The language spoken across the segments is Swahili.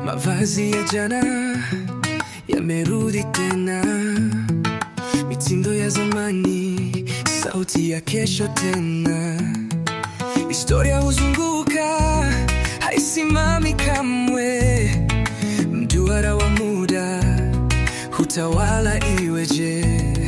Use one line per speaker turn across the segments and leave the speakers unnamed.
Mavazi ya jana yamerudi tena, mitindo ya zamani, sauti ya kesho tena. Historia huzunguka, haisimami kamwe. Mduara wa muda hutawala, iweje?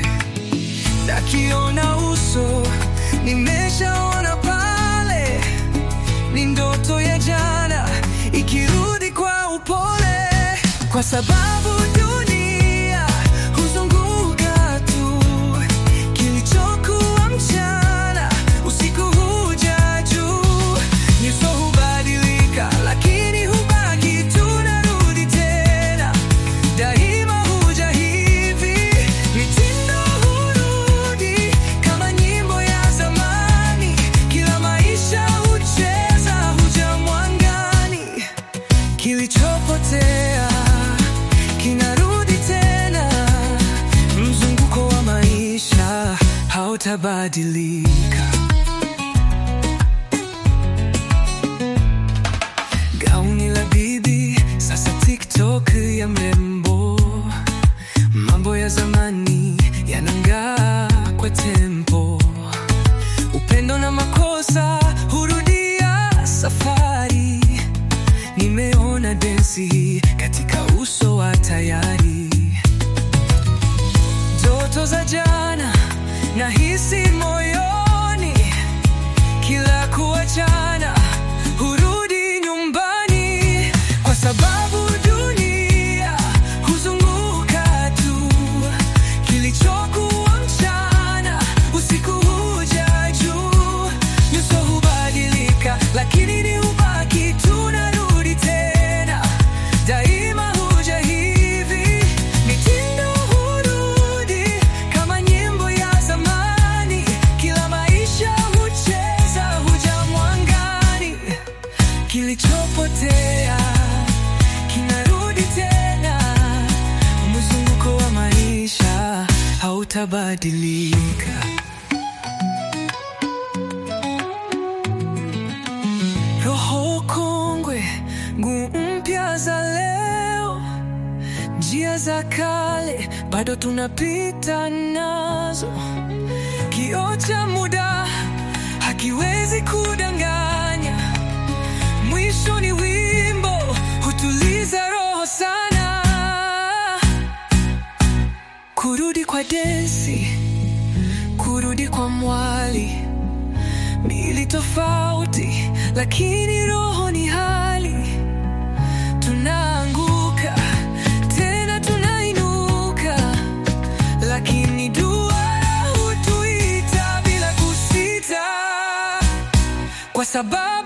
Nakiona uso, nimeshaona pale, ni ndoto ya jana ikirudi kwa upole, kwa sababu dunia huzunguka tu. Kilichokuwa mchana, usiku huja juu. Nyuso hubadilika, lakini hubaki tunarudi tena. Daima huja hivi, mitindo hurudi kama nyimbo ya zamani. Kila maisha hucheza, huja mwangani. Kilichopotea kinarudi tena, mzunguko wa maisha hautabadilika. Gauni la bibi sasa TikTok ya mrembo, mambo ya zamani yanang'aa kwa tempo, upendo na makosa hurudia safari. Nimeona densi hii katika uso wa tayari, ndoto za jana nahisi moyoni, kila kuachana hurudi nyumbani, kwa sababu dunia huzunguka tu. Kilichokuwa mchana, usiku huja juu. Nyuso hubadilika, lakini ni ubaki, tunarudi tena. Daima huja hivi, mitindo hurudi kama nyimbo ya zamani. Kila maisha hucheza, huja mwangani. Kilichopotea kinarudi tena, mzunguko wa maisha hautabadilika. Roho kongwe, nguo mpya za leo, njia za kale bado tunapita nazo. Kioo cha muda hakiwezi kudanganya, mwisho ni wimbo hutuliza roho sana. Kurudi kwa densi, kurudi kwa mwali mili tofauti, lakini roho ni hali. Tunaanguka tena tunainuka, lakini duara hutuita bila kusita, kwa sababu